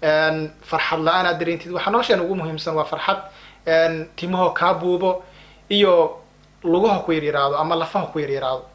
farxad la-aan aad dareentid waxaa nolosheena ugu muhiimsan waa farxad timahoo kaa buubo iyo lugaha ku yaryaraado ama lafaha ku yaryaraado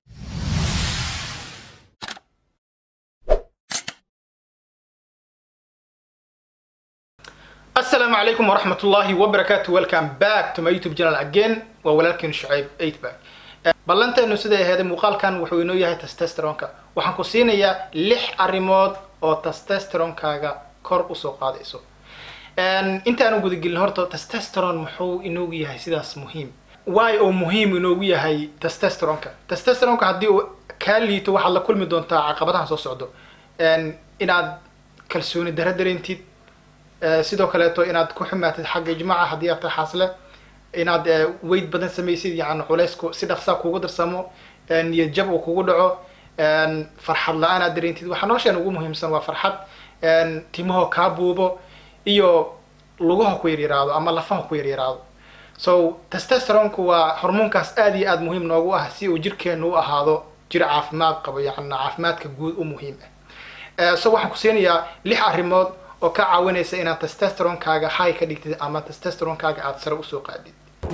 asalaamu calaykum waraxmat ullahi wabarakaatu welcome back to my youtube channel again waa walaalkiin shucayb eightback ballanteenu siday aheeday muuqaalkan wuxuu inoo yahay testosteronka waxaan ku siinayaa lix arrimood oo testosteronkaaga kor usoo qaadayso intaanu gudagelin horta testosteron muxuu inoogu yahay sidaas muhiim waay oo muhiim inoogu yahay testosteronka testosteronka haddii uu kaa liito waxaad la kulmi doontaa caqabadaha soo socdo inaad kalsooni dara dareentid sidoo kaleeto inaad ku xumaatid xagga ijmaaca haddii aad tahay xaasle inaad weyd badan samaysid yani culaysku si dhaqsaa kugu darsamo niyad jab uu kugu dhaco farxad la-aan aad dareentid waxaa nolosheena ugu muhiimsan waa farxad timahoo kaa buubo iyo lugaha ku yaryaraado ama lafaha ku yaryaraado so testosteronku waa hormoonkaas aad iyo aad muhiim noogu ah si uu jirkeenu u ahaado jir caafimaad qabo yani caafimaadka guud u muhiim ah so waxaan ku siinayaa lix arrimood oo ka caawinaysa inaad testosteronkaaga high ka dhigtid ama testosteronkaaga aada sare usoo qaadid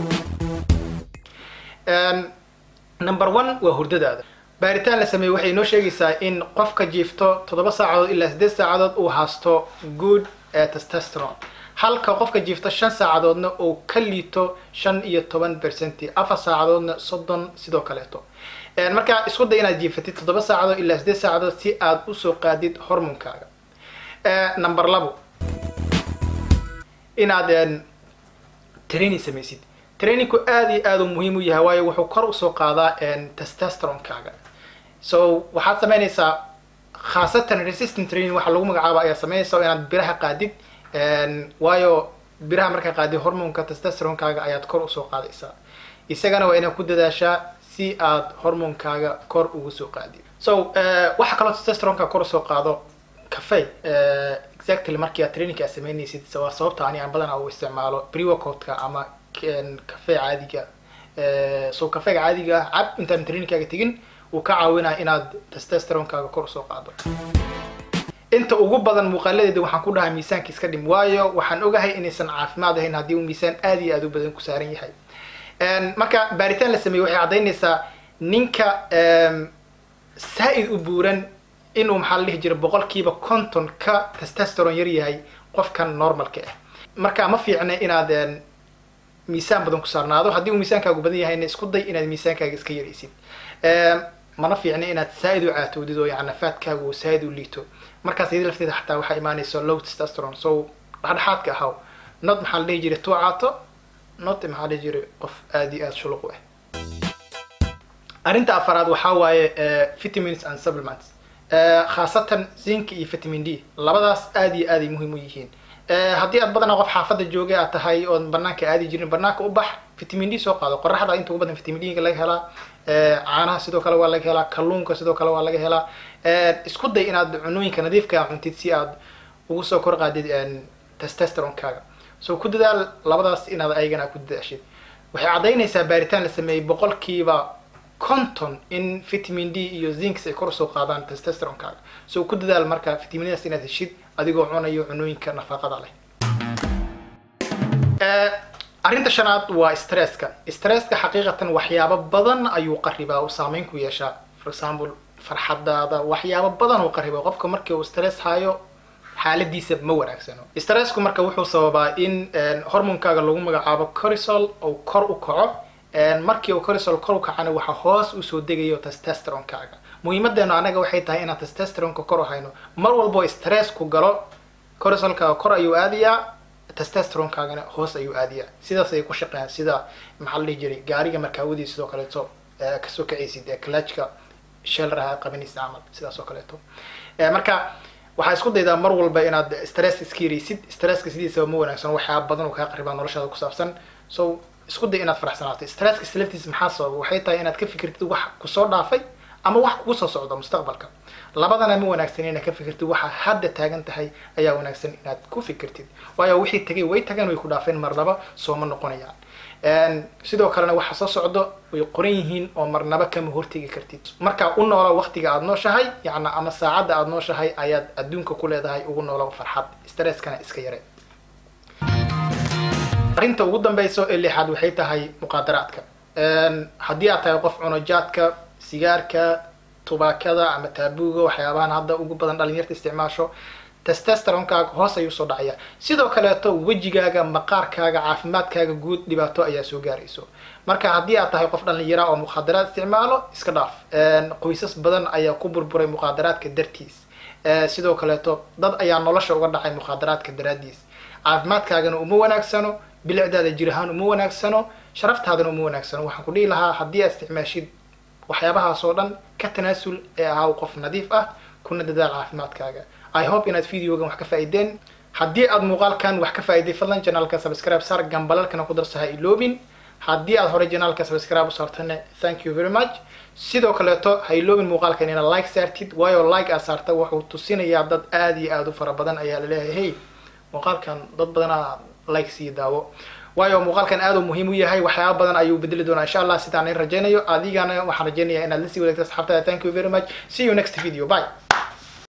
number one waa hurdadaada baaritaan la sameeyey waxay inoo sheegaysaa in qofka jiifto toddoba saacadood ilaa siddeed saacadood uu haasto good testosteron halka qofka jiifto shan saacadoodna uu ka liito shan iyo toban percenti afar saacadoodna soddon sidoo kaleeto marka isku day inaad jiifatid toddoba saacadood ilaa siddeed saacadood si aad usoo qaadid hormonkaaga number labo inaad training samaysid trainingku aad iyo aad u muhiim u yahay waayo wuxuu kor usoo qaadaa testosteronkaaga so waxaad samaynaysaa khaasatan resistant training waxaa lagu magacaaba ayaa samaynaysa inaad biraha qaadid waayo biraha markaa qaadid hormonka testosteronkaaga ayaad kor usoo qaadaysaa isagana waa inaad ku dadaashaa si aad hormonkaaga kor ugu soo qaadid so waxaa kaloo testosteronka kor usoo qaado cafe exactly markii aad trainingka aad sameynaysid waa sababta ani aan badanaa u isticmaalo pre-workout-ka ama cafe caadiga so cafega caadiga ah cab intaan trainingkaaga tegin wuu ka caawinaya inaad testosteronkaaga kor usoo qaado inta ugu badan muuqaaladeeda waxaan ku dhahaa miisaanka iska dhim waayo waxaan ogahay inaysan caafimaad ahayn haddii uu miisaan aad iyo aad u badan ku saaran yahay marka baaritaan la sameeyey waxay caddaynaysaa ninka saa-id u buuran inuu maxaa la dhihi jira boqolkiiba konton ka testosteron yar yahay qofkan normalka ah marka ma fiicna inaad miisaan badan ku saarnaado haddii uu miisaankaagu badan yahayna isku day inaad miisaankaaga iska yaraysid mana fiicna inaad saa-id u caatowdid oo yani faadkaagu saa-id u liito markaas iyada lafteeda xataa waxaa imaanaysa low testosteron so dhexdhexaadka ahaw not maxaa la dhihi jiray tuu caato not maxaa la dhihi jiray qof aad iyo aad shuluq u ah arrinta afaraad waxaa waaye vitamins and supplements khaasatan zinc iyo vitamin d labadaas aad iyo aaday muhiim u yihiin haddii aad badanaa qof xaafadda joogay aad tahay oon banaanka aadi jirin banaanka u bax vitamin d soo qaado qoraxda inta ugu badan vitamin d laga helaa caanaha sidoo kale waa laga helaa kalluunka sidoo kale waa laga helaa isku day inaad cunooyinka nadiifka cuntid si aad ugu soo kor qaadid testosteronkaaga so ku dadaal labadaas inaad ayagana ku dadaashid waxay caddaynaysaa baaritaan la sameeyey boqolkiiba conton in vitamin d iyo zinks ay kor usoo qaadaan testosteronkaaga so ku dadaal marka vitaminadaas inaad heshid adigoo cunayo cunooyinka nafaqada leh arrinta shanaad waa stresska stresska xaqiiqatan waxyaabo badan ayuu qaribaa uu saameyn ku yeeshaa for example farxadaada waxyaabo badan uu qaribaa qofka markii uu stress hayo xaaladiisa ma wanaagsano stressku marka wuxuu sababaa in hormonkaaga lagu magacaabo cortisol uu kor u kaco markii uu cortisol kor u kacana waxa hoos usoo degayo testosteronkaaga muhiimadeenu anaga waxay tahay inaan testosteronka kor u hayno mar walbo stressku galo cortisolkaaga kor ayuu aadayaa testosteronkaagana hoos ayuu aadayaa sidaas ay ku shaqeeyaan sida maxaa la dhihi jiray gaariga markaawadiis sidoo kaleeto kasoo kacaysid ee kalajka shelraha qabanaysid camal sidaas oo kaleeto marka waxaa isku daydaa mar walba inaad stress iska yaraysid stresska sidiisaba ma wanaagsan waxyaaba badan oo kaa qaribaa noloshaada ku saabsan so isku day inaad faraxsanaato stresska islaftiisa maxaa sababa waxay tahay inaad ka fikirtid wax kusoo dhaafay ama wax kugu soo socda mustaqbalka labadana ma wanaagsan inaad ka fikirtid waxa hadda taagan tahay ayaa wanaagsan inaad ku fikirtid waayo wixii tagay way tageen way ku dhaafeen marnaba sooma noqonayaan sidoo kalena waxa soo socdo way qoran yihiin oo marnaba kama hortegi kartid markaa u noola waqtiga aada nooshahay yacna ama saacadda aada nooshahay ayaad adduunka ku leedahay ugu noolo farxad stresskana iska yare arrinta ugu dambeyso ee lixaad waxay tahay muqaadaraadka haddii aad tahay qof cunojaadka sigaarka tubaakada ama taabuuga waxyaabahan hadda ugu badan dhalinyarta isticmaasho testosteronkaaga hoos ayuu soo dhacaya sidoo kaleeto wejigaaga maqaarkaaga caafimaadkaaga guud dhibaato ayaa soo gaarayso marka haddii aad tahay qof dhalinyara oo muqaadaraad isticmaalo iska dhaaf qoysas badan ayaa ku burburay muqaadaraadka dartiis sidoo kaleeto dad ayaa nolosha uga dhacay muqaadaraadka daraadiis caafimaadkaagana uma wanaagsano bilicdaada jir ahaan uma wanaagsano sharaftaadana uma wanaagsano waxaan ku dhihi lahaa haddii aad isticmaashid waxyaabahaas oo dhan ka tanaasul ee ahaa qof nadiif ah kuna dadaal caafimaadkaaga i hope inaad videogan wax ka faa'iideen haddii aad muuqaalkan wax ka faa'iiday fadlan janaalka subscribe saar gambalalkana ku darso ha iloobin haddii aad horey janaalka subscribe u saartana thank you very much sidoo kaleeto ha iloobin muuqaalkan inaad like saartid waayo like aad saarta wuxuu tusinayaa dad aada iyo aada u fara badan ayaa laleeyahay hey muuqaalkan dad badanaa like sii daawo waayo muuqaalkan aad u muhiim u yahay waxyaaba badan ayuu bedeli doonaa insha allah sidaan in rajaynayo adigana waxaan rajaynayaa inaad la sii wadaagto asxaabtada thank you very much see you next video bye